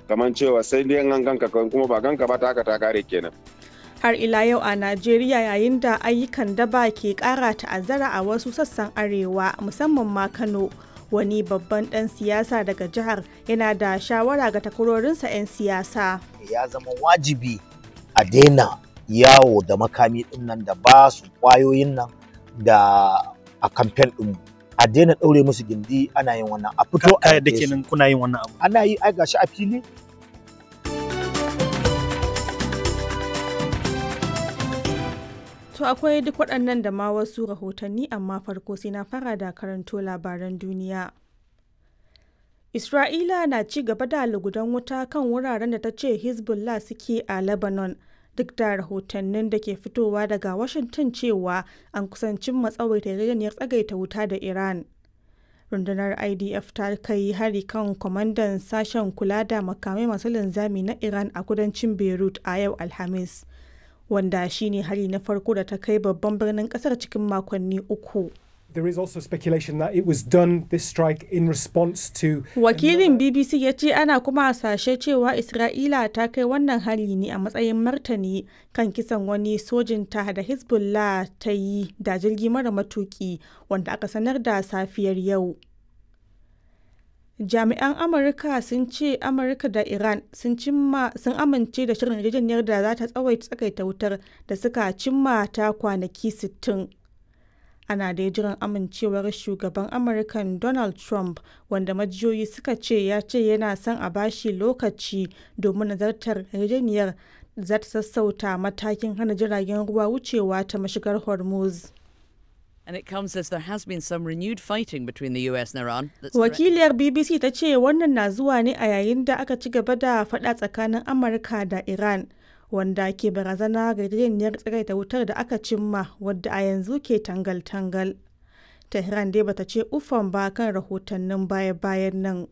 kamar cewa sai dai an ganka kuma ba ganka ba ta haka ta kare kenan har ila yau a Najeriya yayin da ayyukan daba ke kara ta'azzara a wasu sassan arewa musamman ma Kano wani babban dan siyasa daga jihar yana da shawara ga takwarorinsa 'yan siyasa ya zama wajibi a daina yawo da makami din nan da ba su kwayoyin nan da a kamfen din a daina ɗaure musu gindi ana yin wannan a fito a da kenan kuna yin wannan abu ana yi ai gashi a fili To akwai duk waɗannan da ma wasu rahotanni amma farko sai na fara da karanto labaran duniya. Isra'ila na ci gaba da lugudan wuta kan wuraren da ta ce Hezbollah suke a Lebanon duk da rahotannin da ke fitowa daga Washington cewa an kusancin matsawaita yarjejeniyar tsagaita wuta da Iran. Rundunar IDF ta kai hari kan kwamandan sashen kula da makamai masu linzami na Iran a kudancin Beirut a yau Alhamis. wanda shine hari na farko da ta kai babban birnin kasar cikin makonni uku. There is also speculation that it was done this strike in response to Wakilin BBC ya ce ana kuma hasashe cewa Isra'ila ta kai wannan hari ne a matsayin martani kan kisan wani sojinta da Hezbollah ta yi da jirgi mara matuki wanda aka sanar da safiyar yau. jami'an amurka sun ce amurka da iran sun amince da shirin yarjejeniyar da za ta tsawaita tsakaita wutar da suka cimma ta kwanaki 60 ana da jiran amincewar shugaban amurkan donald trump wanda majiyoyi suka ce ya ce yana son a bashi lokaci domin nazartar yarjejeniyar za ta sassauta matakin hana jiragen ruwa wucewa ta mashigar hormuz And it comes as there has been some renewed fighting between the US and Iran. Wakiliyar BBC ta ce wannan na zuwa ne a yayin da aka ci gaba da faɗa tsakanin Amurka da Iran, wanda ke barazana ga yarjejeniyar tsagaita wutar da aka cimma wadda a yanzu ke tangal-tangal. Tehran dai bata ce ufan ba kan rahotannin baya-bayan nan.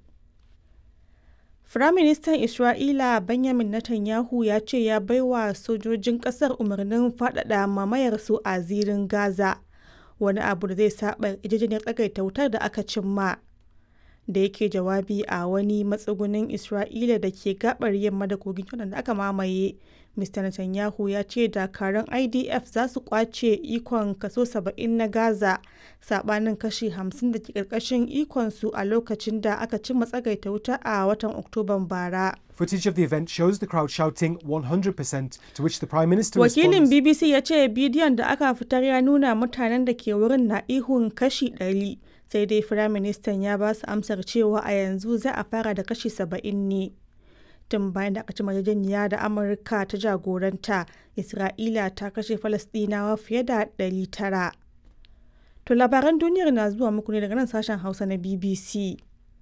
Firaministan Isra'ila Benjamin Netanyahu ya ce ya baiwa sojojin ƙasar umarnin faɗaɗa mamayarsu a zirin Gaza. wani abu da zai saba yarjejeniyar tsagaita wutar da aka cimma da yake jawabi a wani matsugunin isra'ila da ke gabar yamma da kogin jordan da aka mamaye mr netanyahu ya ce dakarun idf za su kwace ikon kaso 70 na gaza sabanin kashi 50 da ke karkashin ikonsu a lokacin da aka cimma tsagaita wuta a watan oktoban bara Footage of the event shows the crowd shouting 100% to which the Prime Minister Wakilin responds. BBC ya ce bidiyon da aka fitar ya nuna mutanen da ke wurin na ihun kashi 100 sai dai Firaministan ya ba su amsar cewa a yanzu za a fara da kashi 70 ne. Tun bayan da aka ci yarjejeniya da Amurka ta jagoranta, Isra'ila ta kashe Falasɗinawa fiye da 900. To labaran duniyar na zuwa muku ne daga nan sashen Hausa na BBC.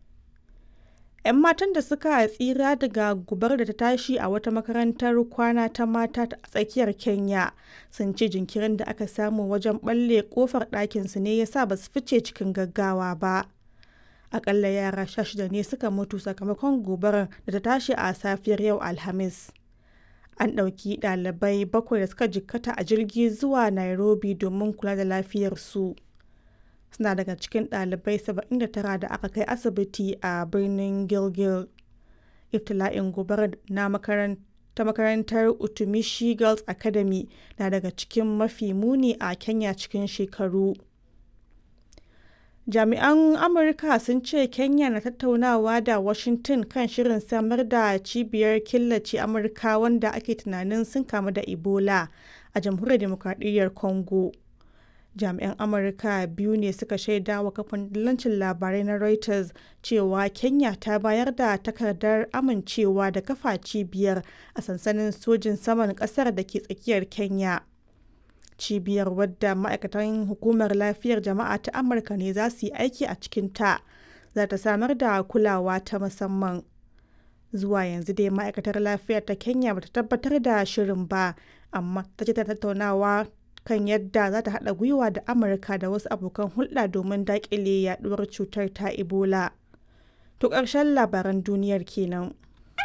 'yan matan da suka tsira daga gubar da ta tashi a wata makarantar kwana ta mata a tsakiyar kenya sun ce jinkirin da aka samu wajen balle kofar ɗakinsu ne ya sa ba su fice cikin gaggawa ba akalla yara sha shida ne suka mutu sakamakon gobarar da ta tashi a safiyar yau alhamis an ɗauki ɗalibai bakwai da suka jikkata a jirgi zuwa nairobi domin kula da lafiyarsu suna daga cikin ɗalibai 79 da aka kai asibiti a birnin gilgil iftila'in gobarar na ta makarantar utumishi girls academy na daga cikin mafi muni a kenya cikin shekaru jami'an amurka sun ce kenya na tattaunawa da washington kan shirin samar da cibiyar killace amurka wanda ake tunanin sun kamu da ebola a jamhuriyar demokradiyyar congo jami'an amurka biyu ne suka shaida wa kafin dillancin labarai na reuters cewa kenya ta bayar da takardar amincewa da kafa cibiyar a sansanin sojin saman kasar da ke tsakiyar kenya cibiyar wadda ma'aikatan hukumar lafiyar jama'a ta amurka ne za su yi aiki a cikinta za ta samar da kulawa ta musamman zuwa yanzu dai ma'aikatar lafiyar ta kenya bata tabbatar da shirin ba amma ta ce ta tattaunawa kan yadda za ta haɗa gwiwa da amurka da wasu abokan hulɗa domin daƙile yaɗuwar cutar ta ebola to ƙarshen labaran duniyar kenan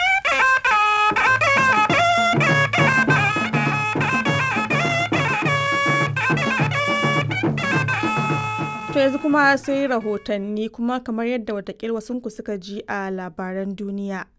to yanzu kuma sai rahotanni kuma kamar yadda watakil wasunku suka ji a labaran duniya